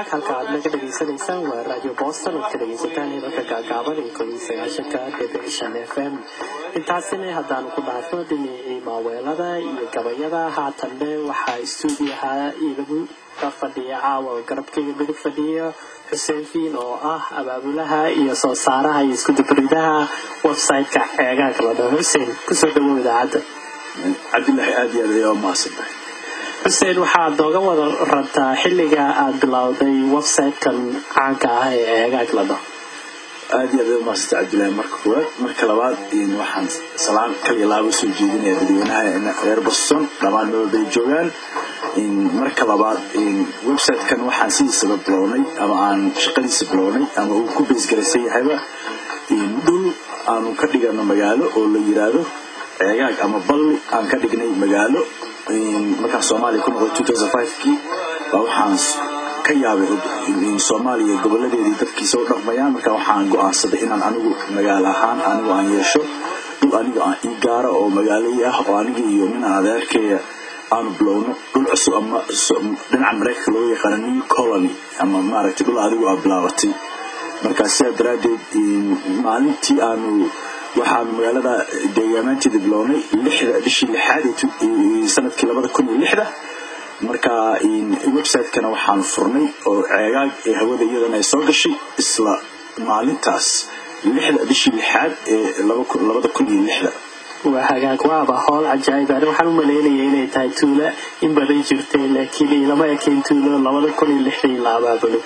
hagaag halka aad naga dhegaysanaysaan waa radio boston ood ka dhegaysataan heerarka gaagaaban ee koob iyo sagaashanka dhibic shan f m intaasina haddaanu ku dhaafno dhinacii maaweelada iyo gabayada haatanne waxaa istuudiyaha igagu ka fadhiya caawa oo garabkayga midig fadhiya xuseen fiin oo ah abaabulaha iyo soo saaraha iyo iskudubaridaha website-ka ceegaanka la dhaho xuseen kusoo dhawow idaacadda cabdilaahi aad iyo aad ayaa u mahadsantahay xuseen waxaad nooga wada rabtaa xilliga aad bilowday website-kan caanka ah ee ceegaanka la dhaho aad iyo aad ayaa u mahadsantay cabdilaahi marka koowaad marka labaad waxaan salaan kaliya laaba soo jeedinaya dadweynaha reer boston dhammaan meel bay joogaan marka labaad website-kan waxaan sidiisaba bilownay ama aan shaqadiisa bilownay ama uu ku beesgaraysan yahayba dhul aanu ka dhigano magaalo oo la yiraahdo ceegaag ama balli aan ka dhignay magaalo markaa soomaaliya ku noqday kii baa waxaan ka yaabay soomaaliya goboladeedii dadkiisa u dhaqmayaan marka waxaan go-aansaday inaan anigu magaalo ahaan anigu aan yeesho dhul aniga aan ii gaara oo magaalai ah oo aniga iyo ninaan adeerkeeya aanu bilowno dhul cusub ama dhinaca mareykanka looga yaqaano new colony ama maaragtay dhul adigu aa bilaabatay markaa sidaa daraaddeed maalintii aanu waxaanu magaalada deegaamaanteeda bilownay lixda bishii lixaad sanadkii labada kun iyo lixda marka website-kana waxaan furnay oo ceegaag ee hawada iyadana ay soo gashay isla maalintaas lixda bishii lixaad ee labada kun iyo lixda waa hagaag waaba howl cajaa'ib ani waxaan u maleynaya inay tahay tuulo in badan jirtay laakiin ilama ekayn tuulo labada kun iyo lixdii la abaabulo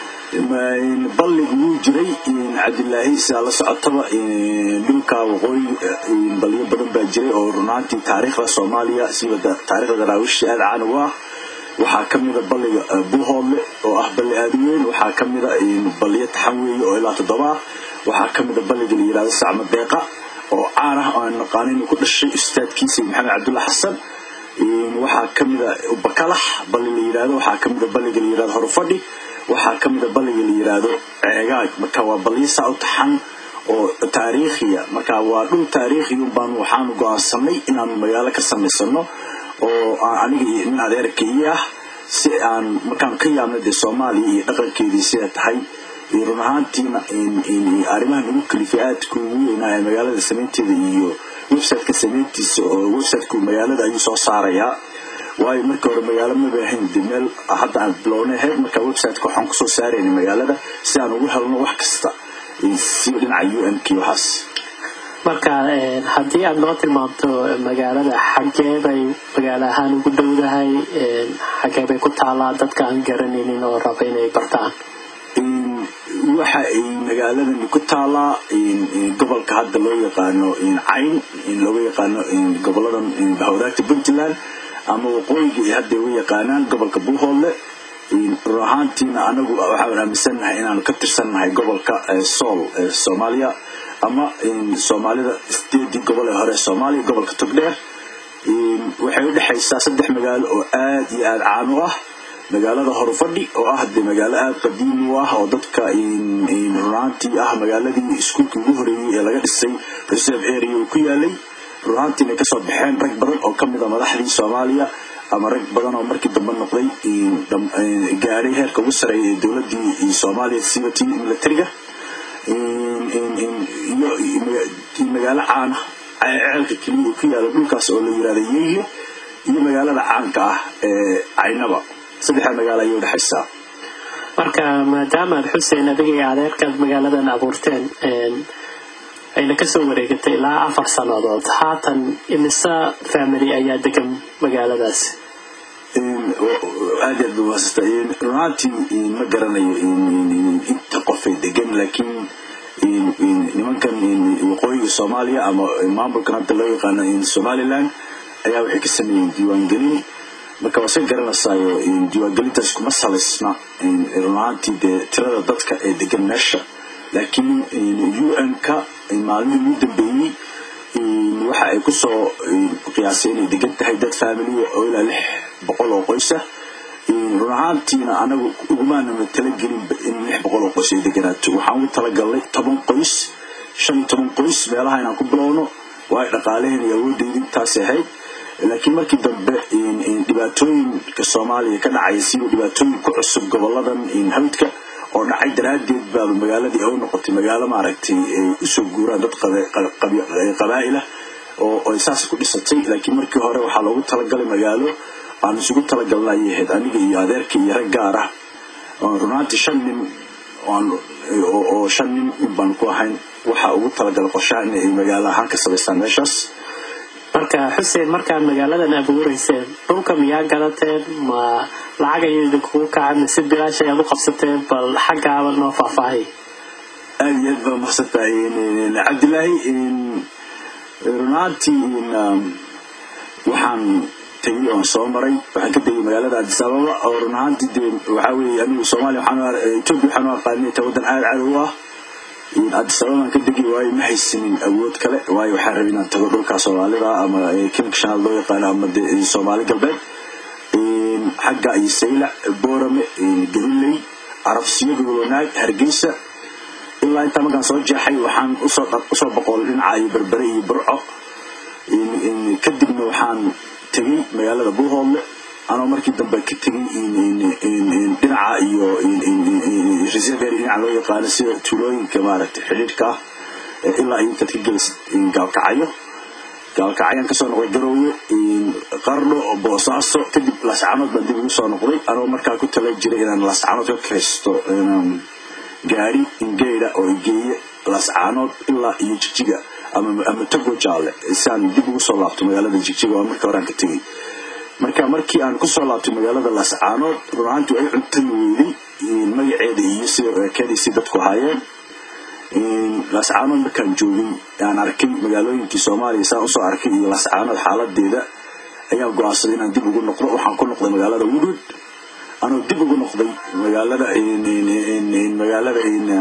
balligu wuu jiray cabdilaahi sidaa la socotaba dhulka waqooyi balyo badan baa jiray oo runaantii taariikhda soomaaliya siba taarikhda daraawiishta aada caan ugu ah waxaa ka mida balliga buuhoodle oo ah balli aada u weyn waxaa ka mida balliyo taxan weeye oo ilaa toddoba ah waxaa ka mida balliga la yihahdo sacma deeqa oo caan ah oo aan naqaano inuu ku dhashay ustaadkiisa maxamed cabdulla xasan waxaa ka mida bakalax balli la yihahdo waxaa ka mida balliga la yihahdo horufadhi waxaa ka mida balliga la yiraahdo ceegaag marka waa balliisaa u taxan oo taariikhiya marka waa dhul taariikhiya baan waxaanu go-aansanay inaanu magaalo ka samaysano oo aniga iyo nin adeerka ii ah si aan markaan ka yaabna dee soomaaliya iyo dhaqankeedii sida tahay run ahaantiina arrimahan ugu kalifay aadka ugu weynaa ee magaalada samaynteeda iyo websiteka samayntiisa oo websiteku magaalada ayuu soo saarayaa waayo markii hore magaalo maba ahayn de meel hadda aan bilownay ahayd marka websiteka waxaan kusoo saarayna magaalada si aan ugu helno wax kasta siba dhinaca u n k waxaas marka haddii aad noo tilmaamto magaalada xagee bay magaalo ahaan ugu dhowdahay xagee bay ku taalaa dadka aan garanaynin oo raba inay bartaan waxa ay magaaladani ku taalaa gobolka hadda loo yaqaano cayn looga yaqaano goboladan bahwadaagta puntland ama waqooyiga ay hadda uga yaqaanaan gobolka buuhoodle run ahaantiina anagu waxaan aaminsannahay inaanu ka tirsannahay gobolka sool ee soomaaliya ama soomaalida sideedii gobol ee hore ee soomaaliya gobolka togdheer waxay u dhexaysaa saddex magaalo oo aad iyo aada caan u ah magaalada horufadhi oo ah dee magaalo aada qadiimi u ah oo dadka runaantii ah magaaladii iskuulkii ugu horeeyey ee laga dhisay reserve area uu ku yaalay runaantiina ay kasoo baxeen rag badan oo ka mida madaxdii soomaaliya ama rag badan oo markii dambe noqday gaaray heerka ugu sareeya ee dowladii soomaaliya sibatii militariga iyo magaalo caana ceelka keliya ku yaala dhulkaas oo la yirahda yeyo iyo magaalada caanka ah ee caynaba saddexda magaalo ayay udhexaysaa marka maadaama aad xuseen adiga iyo adeerkaad magaaladan abuurteen ayna kasoo wareegatay ilaa afar sannadood haatan imise family ayaa degan magaaladaasi aad aad umaasasta runaantii ma garanayo inta qofay degan laakiin nimankan waqooyiga soomaaliya ama maamulkan hadda loo yaqaano somaliland ayaa waxay ka sameeyeen diiwaangelin marka waa iska garanaysaayo diiwaangelintaas kuma salaysna runaantii dee tirada dadka ee degan meesha laakiin un-ka maalmihii ugu dambeeyey waxa ay kusoo qiyaasay inay degan tahay dad faamiliya oo ilaa lix boqol oo qoysa run ahaantiina anagu ugumaanana talagelinba in lix boqol oo qoys ay deganaato waxaan ugu talagalnay toban qoys shan iyo toban qoys meelaha inaan ku bilowno waayo dhaqaalaheen iyo awoodeyda intaas ahayd laakiin markii dambe dhibaatooyinka soomaaliya ka dhacaya siba dhibaatooyin ku cusub goboladan hawdka oo dhacay daraaddeed baaba magaaladii ay u noqotay magaalo maaragtay ay usoo guuraan dad qabaa'il ah oo ay saas ku dhisatay laakiin markii hore waxaa loogu talagalay magaalo aan isugu talagalna ayay ahayd aniga iyo adeerka iyo rag gaar ah runaantii shan nin oo shan nin in baan ku ahayn waxaa ugu talagalay qorshaha in ay magaalo ahaan ka samaystaan meeshaas marka xuseen markaad magaaladan abuureyseen dhulka miyaa gadateen ma lacag ayay idinkugu kacay mise bilaash ayaad u qabsateen bal xaggaaba noo faahfaahay aada iyo aad baa mahadsan tahay cabdilaahi runaantii waxaan tegay oon soo maray waxaan ka tegay magaalada addis ababa oo run ahaantii dee waxaa weeye anigu soomaaliya waxaan etoobiya waxaan u aqaanay ta waddan aada cadow ah addis ababaan ka degi waayo ma haysanin awood kale waayo waxaan rabay inaan tago dhulka soomaalida ama kilka shanaad loo yaqaano ama de soomaali galbeed xagga iyo saylac boorame galiley carabsiyo gobol wanaag hargeysa ilaa intaa markaan soo jeexay waxaan usoo boqolay dhinaca iyo berbere iyo burco kadibna waxaan tegey magaalada buuhoodle anoo markii dambe ka tegey dhinaca iyo reservery dhinaca loo yaqaano sida tuulooyinka maaragtay xidhiidhka ah ilaa iyo intaad ka gelisid gaalkacyo gaalkacyaan kasoo noqday garoowe qardho boosaaso kadib laascanood baan dib ugu soo noqday anoo markaa ku tala jiray inaan laascanood ka kiraysto gaari ingeyda oo igeeye laascaanood ilaa iyo jigjiga ama tago jaalle siaan dib ugu soo laabto magaalada jigjiga oo markii horaan ka tegey marka markii aan kusoo laabtay magaalada laascaanood run ahaantii ay cuntami weyday magaceeda iyo sida ekeedii si dadku ahaayeen laascaanood markaan joogay aan arkay magaalooyinkii soomaaliya saan usoo arkay iyo laascaanood xaaladeeda ayaan go-aansaday inaan dib ugu noqdo waxaan ku noqday magaalada woodwood anoo dib ugu noqday magaalada magaalada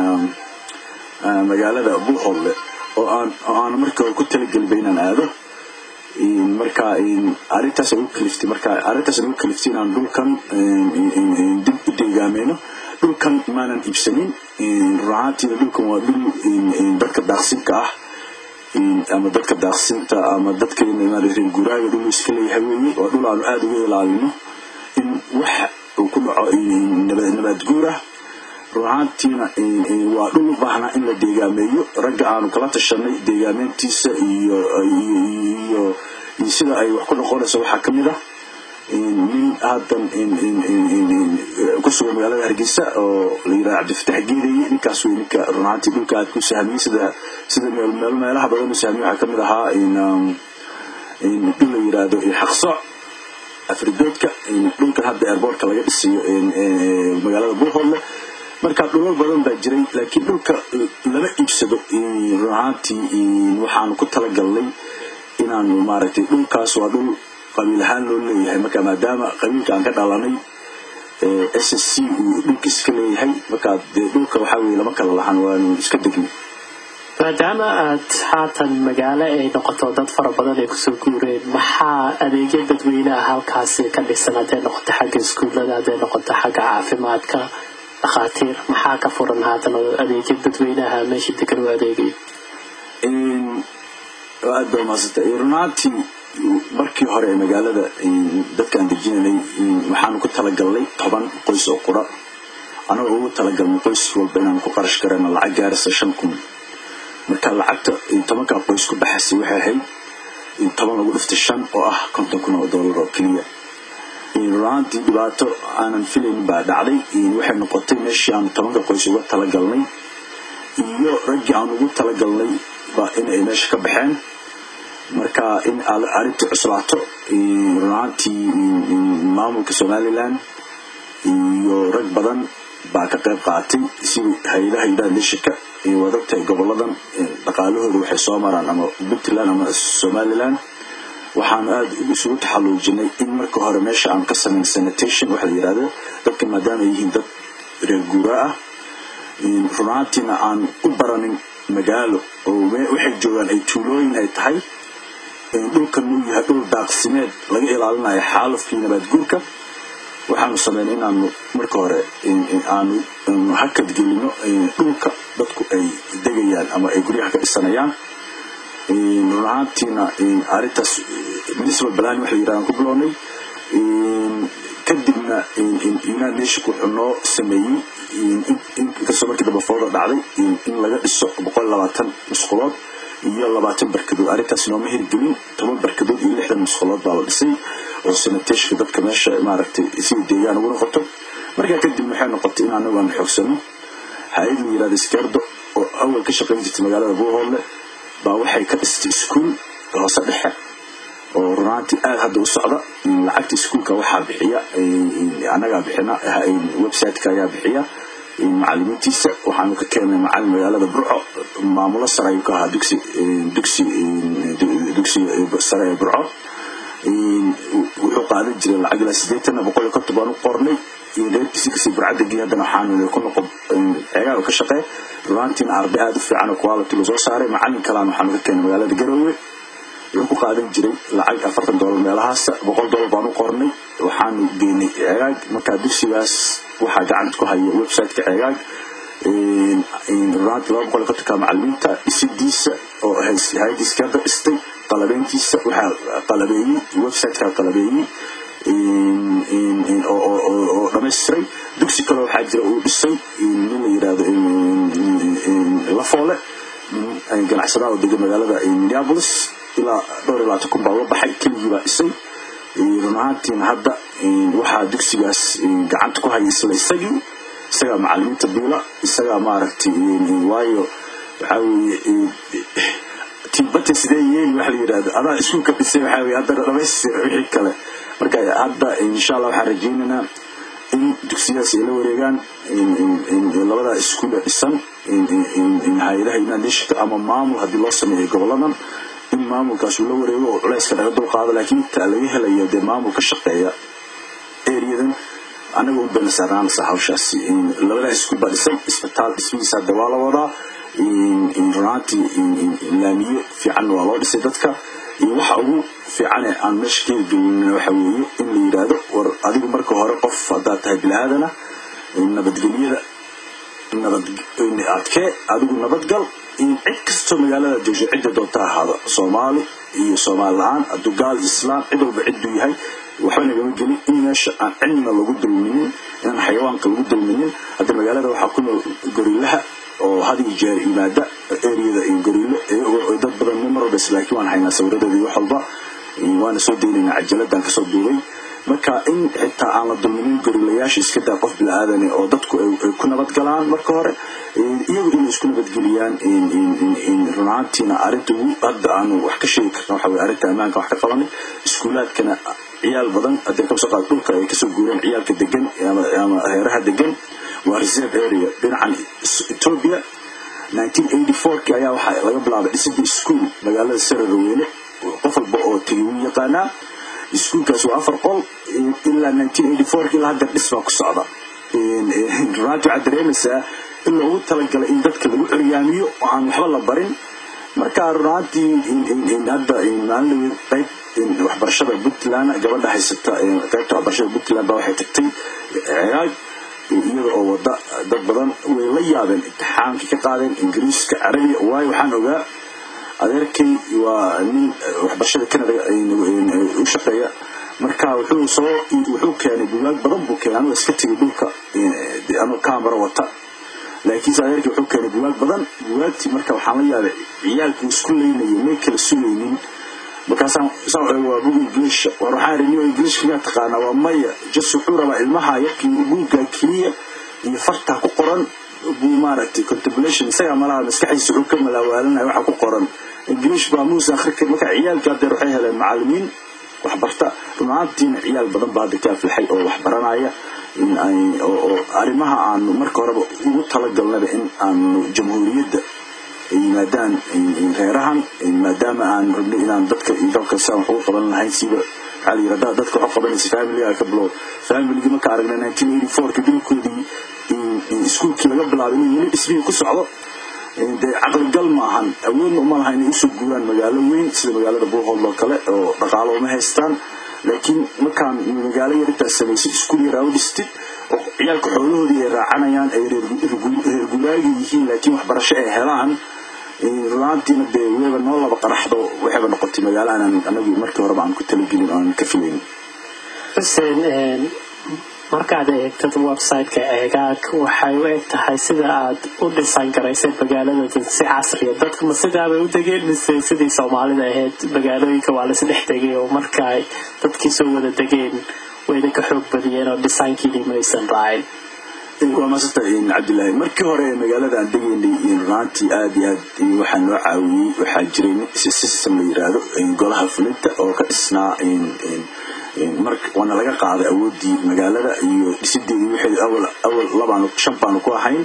magaalada buuhoodle oo aan oo aan markii hore ku talagelinba inaan aado marka arrintaas ugu kaliftay marka arrintaas ugu kaliftay inaan dhulkan dib u deegaameyno dhulkan maanan iibsanin runaantiina dhulkan waa dhul dadka daaqsinka ah ama dadka daaqsinta ama dadka reer guuraaga dhul iska leeyahay weeye waa dhul aanu aada uga ilaalino in wax uu ku dhaco nabaad guur ah runaantiina waa dhul u baahnaa in la deegaameeyo ragga aanu kala tashanay deegaameyntiisa iyo iyo sida ay wax ku noqonayso waxaa ka mid ah nin haddan ku sugan magaalada hargeysa oo la yidhaha cabdifatax geedaye ninkaas wey ninka runaantii dhulka aad ku sahmiyey sida sida meel meelaha badan u sahmiyey waxaa ka mid ahaa dhul la yidhaahdo xaqsooc afridoodka dhulkan hadda airboortka laga dhisiyo magaalada buuhoodle marka dhulal badan baa jiray laakiin dhulka lama iibsado run ahaantii waxaanu ku talagalnay inaanu maaragtay dhulkaas waa dhul qabiil ahaan loo leeyahay marka maadaama qabiilka aan ka dhalanay s s c uu dhulka iska leeyahay marka dee dhulka waxaa weye lama kala lahan waanu iska degnay maadaama aad haatan magaalo ay noqoto dad fara badan ay kusoo guureen maxaa adeegyo dadweyneha halkaasi ka dhisan hadday noqoto xagga iskuullada hadday noqoto xagga caafimaadka dhakhaatiir maxaa ka furan haatan oo adeegyo dadweynaha meesha degan u adeegay aad baa umahadsantay runaantii markii hore ee magaalada dadkaan dejinanay waxaanu ku talagalnay toban qoys oo qura anagoo ugu talagalnay qoys walba inaan ku qarash garana lacag gaaraysa shan kun marka lacagta tobankaa qoys ku baxaysay waxay ahayd toban lagu dhiftay shan oo ah konton kun oo dollar oo keliya runaantii dhibaato aanan filaynin baa dhacday waxay noqotay meeshii aanu tobanka qoys uga talagalnay iyo raggii aan ugu talagalnay ba in ay meesha ka baxeen marka in arrintii cuslaato runaantii maamulka somalilan iyo rag badan baa ka qayb qaatay sida hay-adaha yidhaha lishika waad ogtahay goboladan dhaqaalahooda waxay soo maraan ama puntland ama somalilan waxaanu aada isugu taxalluujinay in marka hore meesha aan ka samayn sanitation waxa la yidhahdo dadka maadaama ay yihiin dad reer guura ah runaantiina aan u baranin magaalo oo waxay joogaan ay tuulooyin ay tahay dhulkan uu yahay dhul daaqsimeed laga ilaalinayo xaalufkii nabaad guurka waxaanu sameynay inaanu marka hore aanu hakad gelino dhulka dadku ay degayaan ama ay guryaha ka dhisanayaan run ahaantiina arrintaas municipal plan waxa la yidhahdaan ku bilownay kadibna united nation wuxuu noo sameeyey inkastoo markii dambe fooda dhacday in laga dhiso boqol labaatan musqulood iyo labaatan barkadood arrintaas nooma hirgelin toban barkadood iyo lixdan musqulood baa la dhisay oo sanateshka dadka meesha maaragtay sida deegaan ugu noqoto markaa kadib waxay noqotay in anagu aan xoogsano hay-ad la yirahdo skerdo oo awal ka shaqayn jirtay magaalada buuhoodle baa waxay ka dhistay iskuul hoose dhexe oo runaantii aada hadda u socda lacagta iskuulka waxaa bixiya annagaa bixina websiteka ayaa bixiya macalimiintiisa waxaanu ka keenay macalin magaalada burco maamulo sare ayuu ka ahaa dugsi dugsi dugsi sare ee burco wuxuu qaadan jiray lacag ilaa sideetan boqol iyo konton baan u qornay reerkiisi kasii burcadagii haddana waxaanu ku noqon ceegaa ka shaqee runaantiina arday aada u fiican oo quality lasoo saaray macalin kalaan waxaanu ka keenay magaalada garoowe wuxuu ku qaadan jiray lacag afartan doolar meelahaasa boqol doolar baan u qornay waxaanu geynay ceegaag markaa dugsigaas waxaa gacanta ku haya websiteka ceegaag runaantii laba boqol iyo kontonka macalimiinta dhisidiisa oo hay-adii iskeerda dhistay qalabeyntiisa waxaa qalabeeyey websiteka qalabeeyey oo dhamaystiray dugsi kale waxaa jira uu dhisay nin la yirahdo lafoole ganacsadaha oo degan magaalada minneapolis ilaa dhowr iyo labaatan kun baa uga baxay keligii baa dhisay run ahaantiina hadda waxaa dugsigaas gacanta ku haya isla isagii isagaa macalimiinta biila isagaa maaragtay waayo waxaa weeye tiibata sidee yeeli waxa la yidhahdo adaa iskuulka dhisay waxaa weye haddana dhamaystir wixii kale marka hadda insha allah waxaan rajaynaynaa in dugsiyadaas ay la wareegaan labadaa iskuule dhisan hay-adaha united nationka ama maamul haddii loo sameeyo goboladan in maamulkaas uu la wareego oo culayska laga dulqaado laakiin inta laga helayo dee maamul ka shaqeeya areadan annaga un bayna saarnaanaysaa hawshaasi labadaa iskuul baa dhisan isbitaal dhismihiisa hadda waa la wadaa runaantii laamiye fiican waa loo dhisay dadka iyo waxa ugu fiicane aan meesha ka hirgelin waxa weeye in la yidhaahdo war adigu marka hore qof haddaad tahay bini-aadana nabadgelyada nabad adkee adigu nabadgal cid kastoo magaalada joogso cidda doonta ahaado soomaali iyo soomaali la-aan hadduu gaal islaam cid walba cidduu yahay waxba nagama gelin in meesha aan cidna lagu dulminin inaan xayawaanka lagu dulminin hadda magaalada waxaa ku nool gorilaha oo had iyo jeer yimaada ereyada iyo goriilo dad badan mar walbas laakiin waan haynaa sawiradeeda iyo wax walba waana soo daynaynaa cajaladaan kasoo duubay marka in xitaa aan la dulminin gorilayaasha iska daa qof bila-aadane oo dadku ay ku nabadgalaan marka hore iyagu inay isku nabadgeliyaan runaantiina arrinta ugu hadda aanu wax ka sheegi karna waxa weye arrinta ammaanka wax ka qabanay iskuulaadkana ciyaal badan haddii kasoo qaad dhulka ay kasoo guureen ciyaalka degan ama reeraha degan waa reserve area dhinacan ethiopia 1984 ayaa waxaa laga bilaabay dhisidii iskuol magaalada sararweyne qof walba oo tegay wuu yaqaanaa iskuolkaas waa afar qol ilaa 1984 ilaa hadda dhis baa ku socda runaanti waxaad dareemaysaa in loogu talagalay in dadka lagu curyaamiyo oo aan waxba la barin marka runaantii hadda maalin qayb waxbarashada puntland gabadha haysata qaybta waxbarashada puntland baa waxay tagtay cegaag iyada oo wada dad badan way la yaabeen imtixaankii ka qaadeen ingiriiska carabiga waayo waxaan ogaa adeerkay waa nin waxbarashada canada u shaqeeya marka wuxuu soo wuxuu keenay bugaag badan buu keenay anuu iska tegay dhulka anuu kaamara wata laakiinse adeerkii wuxuu keenay bugaag badan bugaagtii marka waxaan la yaabay ciyaalkii isku leynayay may kala sugaynin markaasaan saan eego waa bug english war waxaan rini english miyaa taqaanaa waa maya jas wuxuu rabaa ilmaha yarkii buugga keliya iyo fartaa ku qoran buu maaragtay contemplation isagaa malaha maskaxdiisa wuxuu ka malaawaalanaya waxa ku qoran english baa muuse akhrikan marka ciyaalkii haddeer waxay heleen macallimiin waxbarta runaantiina ciyaal badan baa hadda ka aflaxay oo waxbaranaya oo arrimaha aanu marka horeba ugu talagalnaba in aanu jamhuuriyadda yimaadaan reerahan maadaama aan rabno inaan dadka iyo dalka saan wax ugu qaban lahayn siba waxaa la yidhahdaa dadka wax qabanaysa familiga ka bilow familigii marka aragnay nineteen eighty fourki dhulkoodii iskuulkii laga bilaabay inuu weli dhismihii ku socdo dee caqligal ma ahan awoodna uma laha inay usoo guuraan magaalo weyn sida magaalada buuhoodl oo kale oo dhaqaalo uma haystaan laakiin markaan magaalo yar intaas samaysay iskuul yar aa u dhistid oo ciyaalka xoolahoodii ay raacanayaan ay reer guuraaga yihiin laakiin waxbarasho ay helaan runaantiina dee weba noo laba qaraxdo waxayba noqotay magaalo aanan anagu markii horeba aan ku talagelin oo aan ka filayn xuseen markaad eegtad website-ka eegaag waxay u eg tahay sida aad u dhisan garaysay magaalada si casriya dadka ma sidaabay u degeen mise sidii soomaalida ahayd magaalooyinka waa laisdhex degay oo marka ay dadkii soo wada degeen wayna ka xoog badiyeen oo dhisaankiidii maysan raacin waa maasanta cabdilaahi markii hore ee magaalada aan degaynay runaantii aada iyo aad waxaa noo caawiyey waxaa jiray system la yiraahdo golaha fulinta oo ka dhisnaa waana laga qaaday awoodii magaalada iyo dhisideedii waxay awal awal labaan shan baanu ku ahayn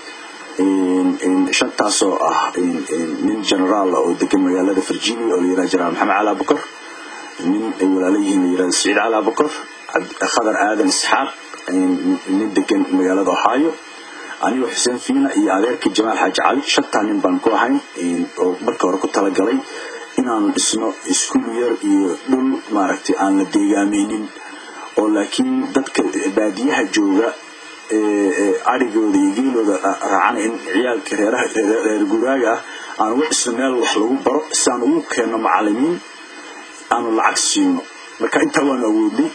shantaasoo ah nin generaal oo degan magaalada virginia oo la yirahdo generaal maxamed cali abukar nin ay walaala yihiin la yirahdo saciid cali abukar khadar aadan isxaaq nin degan magaalada ohio anigoo xuseen fiina iyo adeerkii jamaal xaaji cali shantaa nin baan ku ahayn oo marka hore ku talagalay inaanu dhisno iskuul yar iyo dhul maaragtay aan la deegaameynin oo laakiin dadka baadiyaha jooga arigooda iyo geelooda raacana in ciyaalka reeraha reer guuraaga ah aan uga dhisno meel wax lagu baro si aan ugu keenno macalimiin aanu lacag siino marka intaa waanu awoodnay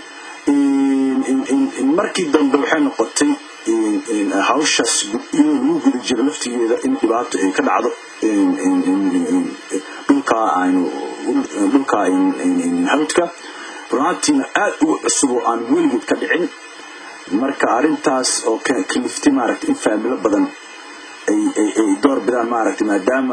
markii dambe waxay noqotay hawshaas iyadoo lagu guda jiro laftigeeda in dhibaato ay ka dhacdo dhulkaa aynu dhulkaa hawdka runaantiina aad uga cusub oo aan weligeed ka dhicin marka arrintaas oo kaliftay maaragtay in faamilo badan ay door bidaan maaragtay maadaama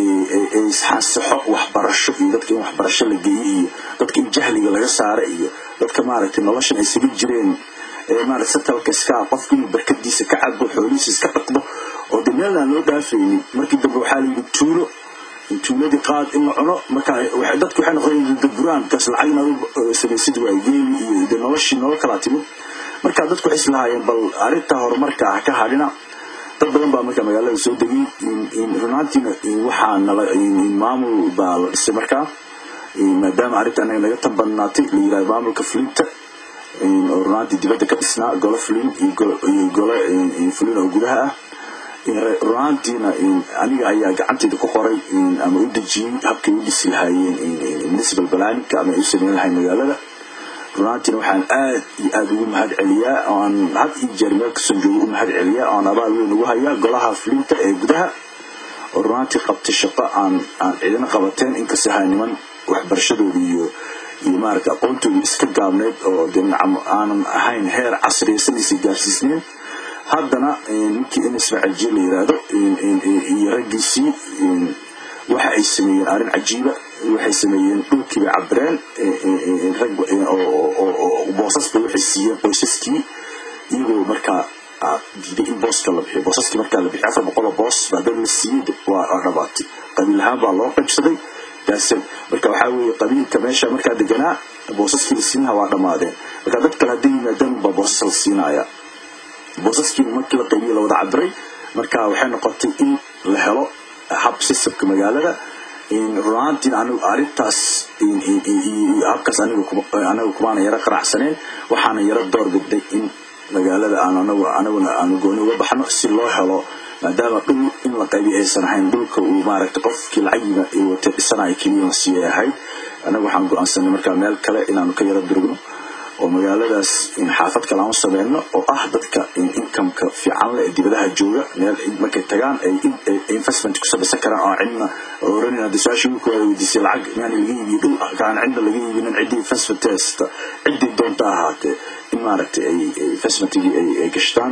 isxansaxo waxbarasho iyo dadka in waxbarasho la geeyo iyo dadka in jahliga laga saara iyo dadka maaragtay noloshan ay isaga jireen maarata satalka iska qofka inuu barkadiisa ka cabo xoolihiisa iska dhaqdo oo de meel aan loo dhaafaynin markii dambe waxaa la yidhi tuulo tuuladii qaad in la cuno marka dadku waxay noqdeen daburaan kaas lacag inaad samaysid waay geeli iyo de noloshii nolol kalaa timid marka dadku waxay islahaayeen bal arrinta horumarka ah ka hadhina dad badan baa marka magaalada soo degay runaantiina waxaa nala maamul baa la dhisay markaa maadaama arrinta anaga naga tambanaatay la yirahdo maamulka fulinta oo runaantii dibadda ka dhisnaa golo fulin iyo golo fulin oo gudaha ah runaantiina aniga ayaa gacanteyda ku qoray ama u dejiyey habkay u dhisi lahaayeen municipal planninka ama ay u sameyn lahayn magaalada runaantiina waxaan aad iyo aada ugu mahad celiyaa oo aan had iyo jeer meel kasoo joogo u mahad celiyaa oo aan abaal weyn ugu hayaa golaha fulinta ee gudaha oo runaantii qabtay shaqo aan aan cidina qabateen inkasta ahaa niman waxbarashadooda iyo iyo maaragta aqoontooda iska gaabneyd oo de aanan ahayn heer casriyaysanaysa gaarsiisneen haddana ninkii in ismaaciil jiir la yiraahdo iyo raggiisii waxa ay sameeyeen arrin cajiiba waxay sameeyeen dhulkiibay cabireen rag boosasba waxay siiyeen qoysaskii iyagoo markaa diiday in booska la bixiyo boosaskii markaa la bixiyo afar boqol oo boos baa dad la siiyey waa dhabaatay qabiil ahaan baa loo qaybsaday daasad marka waxaa weeye qabiilka meesha markaa deganaa boosaskii la siinaha waa dhammaadeen marka dad kale hadday yimaadaan baa boosas la siinaya boosaskii markii la qaybiye la wada cabiray marka waxay noqotay in la helo hab sistamka magaalada runaantiin anigu arrintaas habkaas anaga kumaana yaro qanacsaneen waxaana yaro door bidnay in magaalada aan anagu anaguna aanu gooni uga baxno si loo helo maadaama dhul in la qaybiyo aysan ahayn dhulka uu maaragtay qofkii lacagima wata dhisanayo keliya la siiyay ahayd anagu waxaan go-aansanay markaa meel kale inaanu ka yaro durugno oo magaaladaas xaafad kale aan u sameyno oo ah dadka inkameka fiican leh ee dibadaha jooga meel markay tagaan ay investment ku samaysan karaan oo cidna oranina hadda su-aashii wiilka waa weydiisay lacag miyaan laga iibiyo dhul kaan cidna laga iibinin ciddii investment haysta ciddii doonta ahaatee in maaragtay ay investmentigii ay gashtaan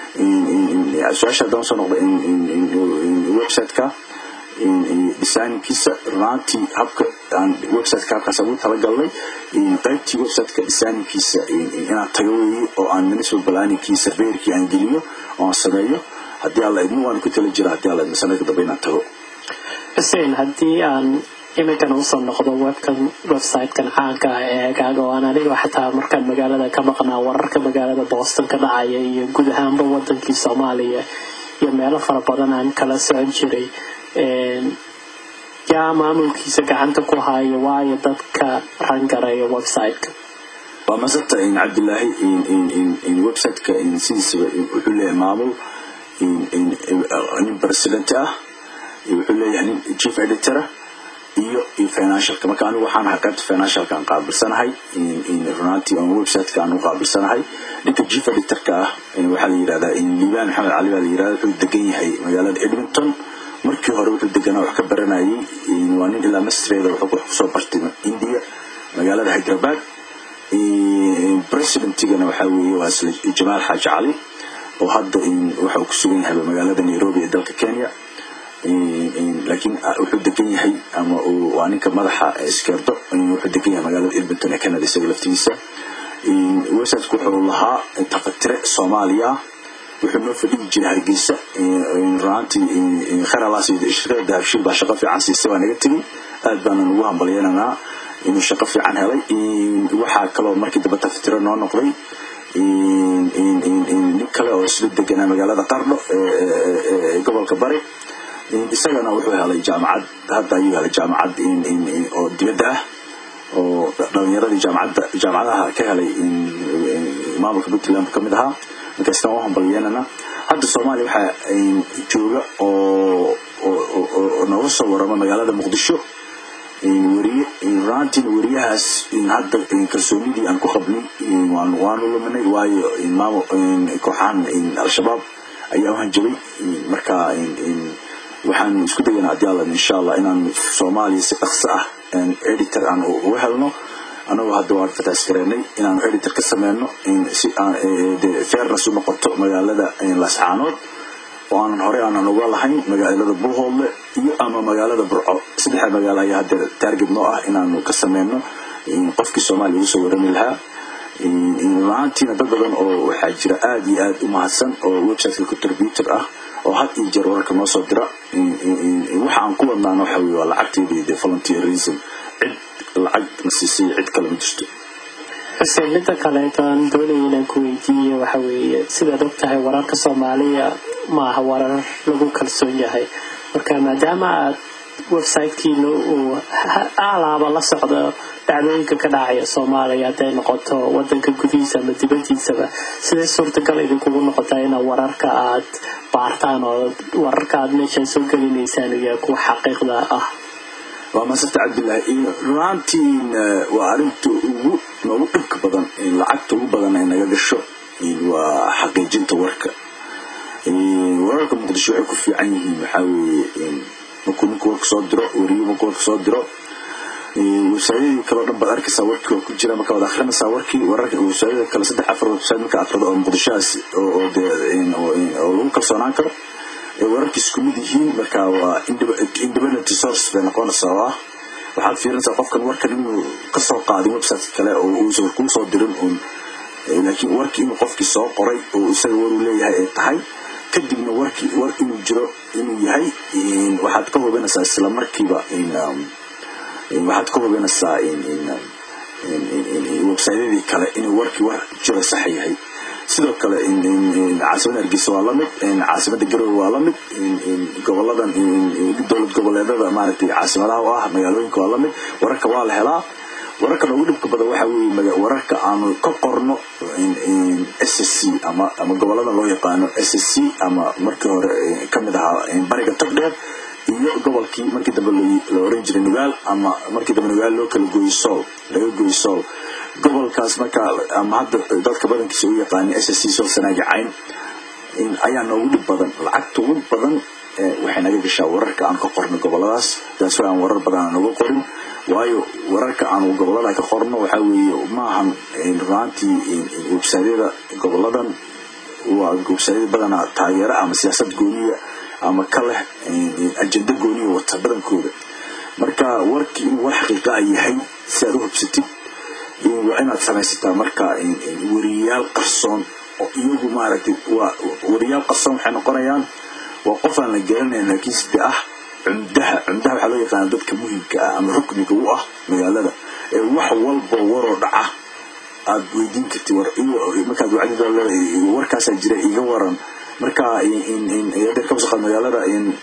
su-aasha haddaan soo noqda website-ka designkiisa runaantii habka aan websiteka habkaas ugu talagalnay qaybtii websiteka designkiisa inaan tago weeye oo aan municipal planninki surveyorkii aan geliyo oo aan sameeyo haddii alla idmo waan ku tala jira haddii alla idmo sanadka dambe inaan tago xuseen haddii aan iminkan usoo noqdo webkan websitekan caanka ah ee eegaaga oo aan aniga xataa markaan magaalada ka maqnaa wararka magaalada boston ka dhacaya iyo guud ahaanba wadankii soomaaliya iyo meelo fara badan aan kala socon jiray yaa maamulkiisa gacanta ku haayo waayo dadka rangareeya websiteka waa masata cabdilaahi websiteka sidiisaba wuxuu leeyahay maamul nin president ah wuxuu leeyahay nin chief editora iyo iyo financialka marka anigu waxaan ahay qaybta financialka aan qaabilsanahay runaantii on websiteka aan u qaabilsanahay ninka chief editorka ah waxaa la yidhahdaa liibaan maxamed cali baa la yidhahda wuxuu degan yahay magaalada edmonton markii hore wuxuu deganaa wax ka baranayay waa nin ilaa mastreeda wuxuu wax kusoo bartay india magaalada hyderabad presidentigana waxaa weeye waa isla jamaal xaaji cali oo hadda waxa uu ku sugan yahay magaalada nairobi ee dalka kenya laakiin wuxuu degan yahay ama waa ninka madaxa iskeerdo wuxuu degan yahay magaalada edmonton ee canada isaga laftigiisa websiteku wuxuu lahaa taqatire soomaaliya wuxuu noo fadhigi jiray hargeysa runaantii kheralaas shirkada dahabshiil baa shaqo fiican siisay waa naga tegey aad baanan ugu hambalyeynanaa inuu shaqo fiican helay waxaa kaloo markii dambe taqatire noo noqday nin kale oo isla deganaa magaalada qardho ee gobolka bari isagana wuxuu helay jaamacad hadda ayuu helay jaamacad oo dibadda ah oo dhalinyaradii jaamacadda jaamacadaha ka helay maamulka puntland ka mid ahaa marka isna u hambalyeynana hadda soomaaliya waxaa jooga oo oo nooga soo warama magaalada muqdisho weriye runaantiina weriyahaas hadda kalsoonidii aan ku qabnay waanu luminay waayo maamul kooxahan al-shabaab ayaa u hanjabay marka waxaan isku dayanaa haddii alla insha allah inaan soomaaliya si dhaqso ah editor aan uga helno anagoo hadda waan fataas gareynay inaanu editor ka sameyno si fairness u noqoto magaalada lascaanood oo aanan horey aanan uga lahayn magaalada buuhoodle iyo ama magaalada burco saddexa magaalo ayaa hadda target noo ah inaanu ka sameyno qofkii soomaaliya ugu soo warami lahaa la-aantiina dad badan oo waxaa jira aada iyo aada u mahadsan oo websiteka contributor ah oo had iyo jeer wararka noo soo dira waxa aan ku wadnaana waxa weye waa lacagteedii de volunteerism cid lacag na siisay cid kale ma jirto xuseen midda kaleeto aan doonaya inaan ku weydiiye waxa weeye sidaad og tahay wararka soomaaliya ma aha warar lagu kalsoon yahay marka maadaama aad websitekiina uu alaaba la socdo dhacdooyinka ka dhacaya soomaaliya hadday noqoto wadanka gudihiisa ama dibadiisaba siday suurtagal idinkugu noqotaa inaad wararka aad baartaan oo wararka aad meeshaan soo gelinaysaan iyo kuwa xaqiiqda ah waa masarta cabdillaahi runaantiin waa arinta ugu noogu dhibka badan lacagta ugu badan ay naga gasho waa xaqiijinta warka wararka muqdisho waxay ku fiican yihiin waxaa weeye markuu ninku warka soo diro weriyo markuu warka soo diro websaadyadii kaleo dhan baad arkaysaa warkii waa ku jira marka waad akrinaysaa warkii wararka websaadyada kale saddex afar website marka akrado oo muqdishohaas oo oo lagu kalsoonaan karo wararkii isku mid yihiin marka waa independent source bay noqonaysaa oo ah waxaad fiirinaysaa qofkan warkan inuu kasoo qaadin website kale oo uusan kuu soo dirin uun laakiin warkii inuu qofkii soo qoray oo isaga waruu leeyahay ay tahay kadibna warkii war inuu jiro inuu yahay waxaad ka hubinaysaa isla markiiba waxaad ka hubinaysaa websaydyadii kale inuu warkii war jiro sax yahay sidoo kale caasimada hargeysa waa lamid caasimada garowe waa lamid goboladan dowlad goboleedada maaragtay caasimadaha u ah magaalooyinka waa lamid wararka waa la helaa wararka noogu dhibka badan waxaa weeye wararka aanu ka qorno s s c ama ama gobolada loo yaqaano s s c ama markii hore kamid ahaa bariga togdheer iyo gobolkii markii dambe la oran jiray nugaal ama markii dambe nugaal loo kala gooyey sool laga gooyey sool gobolkaas marka ama hadda dadka badankiisa u yaqaanin s s c sool sanaaga cayn ayaa noogu dhib badan lacagta ugu badan waxay naga gashaa wararka aan ka qorno goboladaas taas aan warar badan aan uga qorin waayo wararka aan gobolada ka qorno waxaa weeye maahan runaantii websaadyada goboladan waa websaadyada badanaa taageero ama siyaasad gooniya ama ka leh ajenda gooniya wata badankooda marka warkii inuu war xaqiiqa a yahay si aad u hubsatid waa inaad samaysataa marka weriyayaal qarsoon oo iyagu maaragtay waa weriyaal qarsoon waxay noqonayaan waa qof aan la garanayn laakiin side ah cumdaha cumdaha waxaa loo yaqaana dadka muhimka ah ama rukniga u ah magaalada ee wax walba waroo dhaca aad weydiin kartid markaad wacdid warkaasaa jira iga waran marka kabsaqad magaalada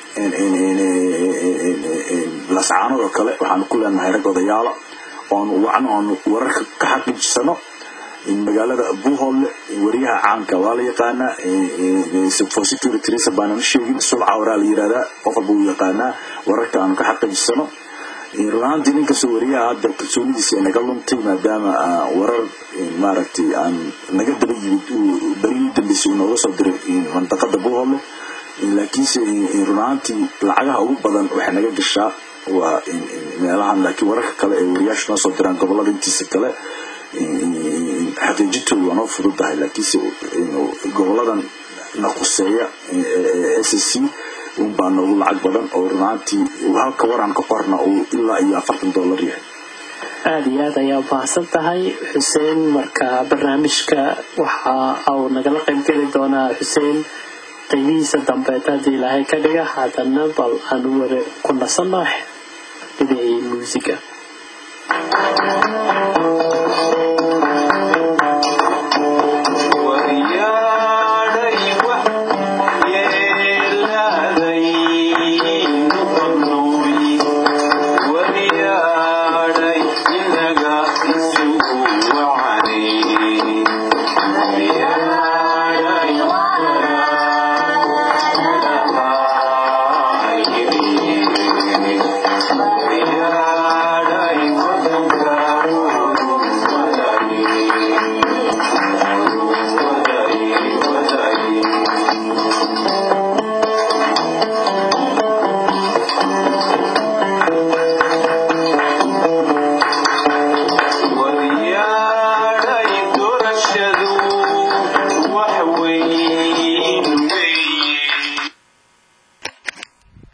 lascaanood oo kale waxaanu ku leenahay rag odayaala oonu wacno oonu wararka ka xaqiijisano magaalada buuhoodle wariyaha caanka waa la yaqaanaa for security reason baananu sheegin sulca waraa la yirahdaa qof walba uu yaqaanaa wararka aanu ka xaqiijisano runaantii ninkastoo wariyaha hadda kalsoonidiisa naga luntay maadaama warar maaragtay aan naga daba yimid berihii dambeysay uu nooga soo diray mandaqada buuhole laakiinse runaantii lacagaha ugu badan waxay naga gashaa waa meelahan laakiin wararka kale ee wariyaashu noo soo diraan gobolada intiisa kale xaqiijintoodu waa noo fududahay laakiinse goboladan na quseeya s c un baa noogu lacag badan oo runaantii halka waraan ka qorna uu ilaa iyo afartan dollar yahay aada iyo aad ayaa umahadsan tahay xuseen marka barnaamijka waxa uu nagala qaybgeli doonaa xuseen qaybihiisa dambeed haddii ilaahay ka dhiga haddana bal aan ware ku nasanno dhinacii muusiga